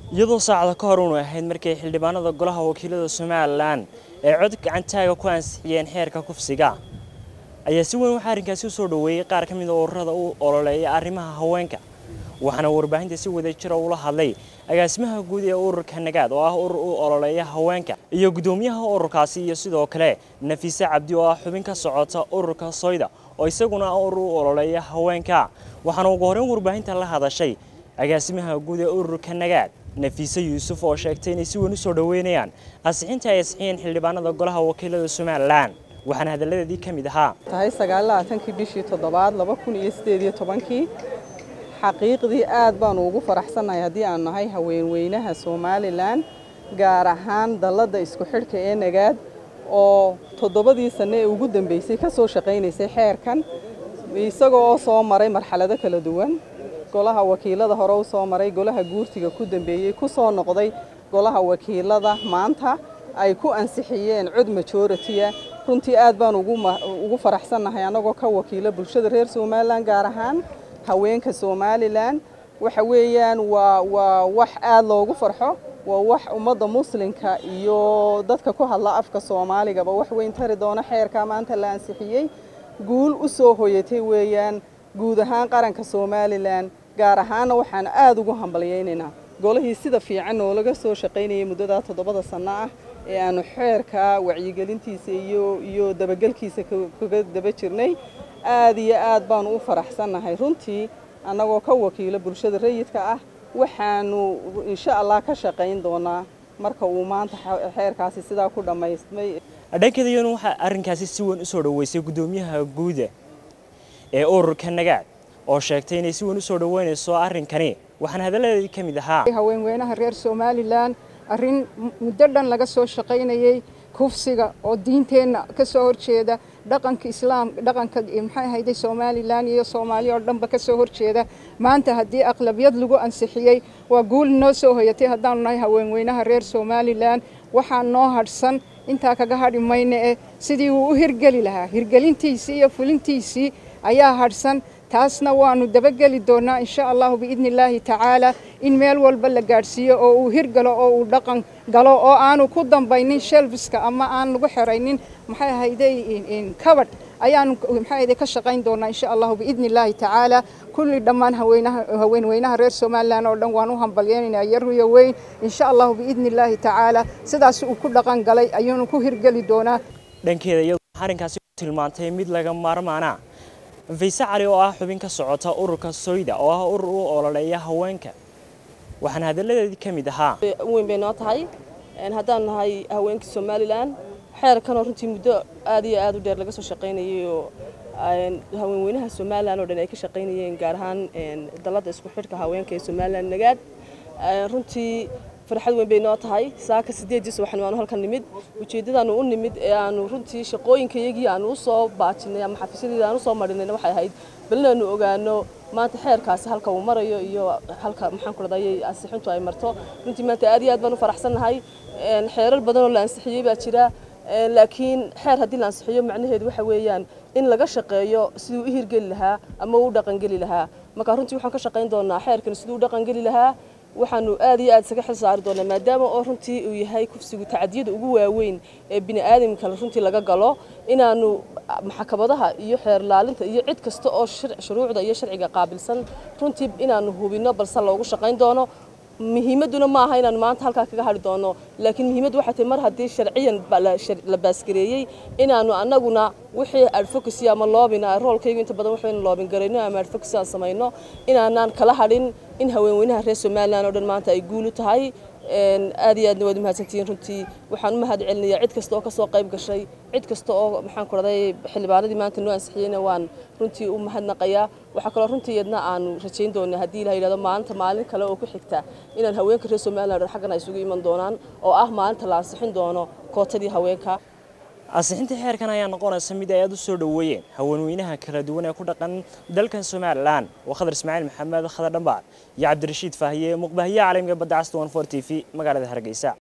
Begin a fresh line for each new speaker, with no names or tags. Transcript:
iyadoo saacada ka hor uunu ahayd markay xildhibaanada golaha wakiilada somalilan ee cod gacantaaga ku ansixiyeen xeerka kufsiga ayaa si weyn waxaa arrinkaasi u soo dhoweeyey qaar ka mid a ururada u ololeeya arrimaha haweenka waxaana warbaahinta si wada jira ula hadlay agaasimaha guud ee ururka nagaad oo ah urur u ololeeya haweenka iyo guddoomiyaha ururkaasi iyo sidoo kale nafiise cabdi oo ah xubin ka socota ururka soyda oo isaguna ah urur u ololeeya haweenka waxaana ugu horreyn warbaahinta la hadashay agaasimaha guud ee ururka nagaad nafiise yuusuf oo sheegtay inay si weyn u soo dhoweynayaan ansixinta ay ansixiyeen xildhibaanada golaha wakiilada somalilan waxaana hadalladeedii ka mid ahaa
tahay sagaalaaatankii bishii toddobaad laba kun iyo sideed iyo tobankii xaqiiqdii aad baanu ugu faraxsannahay haddii aan nahay haweenweynaha somalilan gaar ahaan dalladda isku xidhka ee nagaad oo toddobadii sanne ee ugu dambeysay ka soo shaqaynaysay xeerkan isaga oo soo maray marxalado kala duwan golaha wakiilada hore u soo maray golaha guurtiga ku dambeeyey ku soo noqday golaha wakiilada maanta ay ku ansixiyeen cod majoritiya runtii aad baan ugu faraxsannahay annagoo ka wakiila bulshada reer somalilan gaar ahaan haweenka somalilan waxa weeyaan waa waa wax aad loogu farxo waa wax ummadda muslimka iyo dadka ku hadla afka soomaaligaba wax weyn tari doona xeerkaa maanta la ansixiyey guul u soo hoyatay weeyaan guud ahaan qaranka somalilan gaar ahaanna waxaan aad ugu hambalyaynaynaa golihii sida fiican noolaga soo shaqaynayay muddadaa toddobada sanno ah ee aanu xeerka wacyigelintiisa iyo iyo dabagelkiisa kaga daba jirnay aad iyo aad baanu u faraxsannahay runtii annagoo ka wakiilo bulshada rayidka ah waxaanu insha allah ka shaqayn doonaa marka uu maanta xeerkaasi sidaa ku dhammaystmay
dhankeeda iyaduna waxaa arrinkaasi si weyn u soo dhoweysay guddoomiyaha guuda ee ururka nagaad oo sheegtay inay si weyn u soo dhoweynayso arrinkani waxaana hadalladeedii ka mid ahaa
haweenweynaha reer somalilan arrin muddo dhan laga soo shaqaynayey kufsiga oo diinteenna ka soo horjeeda dhaqanka islaam dhaqanka maxay ahayday somalilan iyo soomaaliya oo dhanba ka soo horjeeda maanta haddii aqlabiyad lagu ansixiyey waa guul noo soo hoyatay haddaanu nahay haweenweynaha reer somalilan waxaa noo hadhsan intaa kaga hadhi mayna eh sidii uu u hirgeli lahaa hirgelintiisii iyo fulintiisii ayaa hadhsan taasna waanu dabageli doonaa insha allahu biidni illaahi tacaala in meel walba la gaadhsiiyo oo uu hirgalo oo uu dhaqan galo oo aanu ku dambaynin shelfiska ama aan lagu xeraynin maxay ahayday kabadh ayaanu maxay ahayday ka shaqayn doonaa insha allahu biidni illaahi tacaala kulli dhammaan haweenaha haweenweynaha reer somalilan oo dhan waan u hambalyaynaynaa yaruyo weyn insha allahu biidni illaahi tacaala sidaas uu ku dhaqan galay ayuunu ku hirgeli doonaa
dhankeeda iyadoo arrinkaasi tilmaantay mid laga maarmaana fayse cali oo ah xubin ka socota ururka soyda oo ah urur u ololeeya haweenka waxaana hadalladeedii ka mid ahaa
weyn bay noo tahay haddaan nahay haweenkii somalilan xeerkanoo runtii muddo aad iyo aad u dheer laga soo shaqaynayay oo haweenweynaha somalilan oo dhan ay ka shaqaynayeen gaar ahaan dalladda isku xidhka haweenka ee somalilan nagaad runtii farxad weyn bay noo tahay saaka sideedii subaxni waanu halkan nimid ujeeddadaanu u nimid ee aanu runtii shaqooyinkayagii aanu u soo baajinay ama xafiisyadeeda aan u soo marinayna waxay ahayd bal inaanu ogaano maanta xeerkaasi halka uu marayo iyo halka maxaan ku radayay ansixintu ay marto runtii maanta aad iyo aad baan u faraxsannahay xeerar badan oo la ansixiyey baa jira laakiin xeer haddii la ansixiyo macnaheedu waxa weeyaan in laga shaqeeyo siduu u hirgeli lahaa ama u dhaqangeli lahaa marka runtii waxaan ka shaqayn doonaa xeerkan siduu u dhaqangeli lahaa waxaanu aad iyo aad isaga xil saari doonaa maadaama oo runtii uu yahay kufsigu tacadiyada ugu waaweyn ee bini aadamka runtii laga galo inaanu maxkamadaha iyo xeer laalinta iyo cid kasta oo shuruucda iyo sharciga qaabilsan runtii inaanu hubino balse loogu shaqayn doono muhiimaduna ma aha inaanu maanta halkaa kaga hadhi doono laakiin muhiimaddu waxay tahay mar haddii sharciyan la baasgareeyey inaanu annaguna wixii advocacy ama loobina roolkaygu inta badan waxaynu loobin garayno ama advocacy aan samayno inaanaan kala hadhin in haweenweynaha reer somalilan oo dhan maanta ay guulu tahay aad iyo aadna waad umahadsantihiin runtii waxaan u mahad celinayaa cid kasta oo ka soo qayb gashay cid kasta oo maxaan ku raday xildhibaanadii maanta noo ansixiyeyna waan runtii u mahadnaqayaa waxaa kaloo runtii iyadna aanu rajayn doonaa haddii la yidhahdo maalinta maalin kale oo ku xigta inaan haweenka reer somaliland dhan xaggan ay isugu iman doonaan oo ah maalinta la ansixin doono kootadii haweenka
ansixinta xeerkan ayaa noqonaysa mid ay aad u soo dhoweeyeen haweenweynaha kala duwan ee ku dhaqan dalkan somalilan waa khadar ismaaciil maxamed khadar dhambaar iyo cabdirashiid faahiye muqbahiye caalamiga badda casta one for t v magaalada hargeysa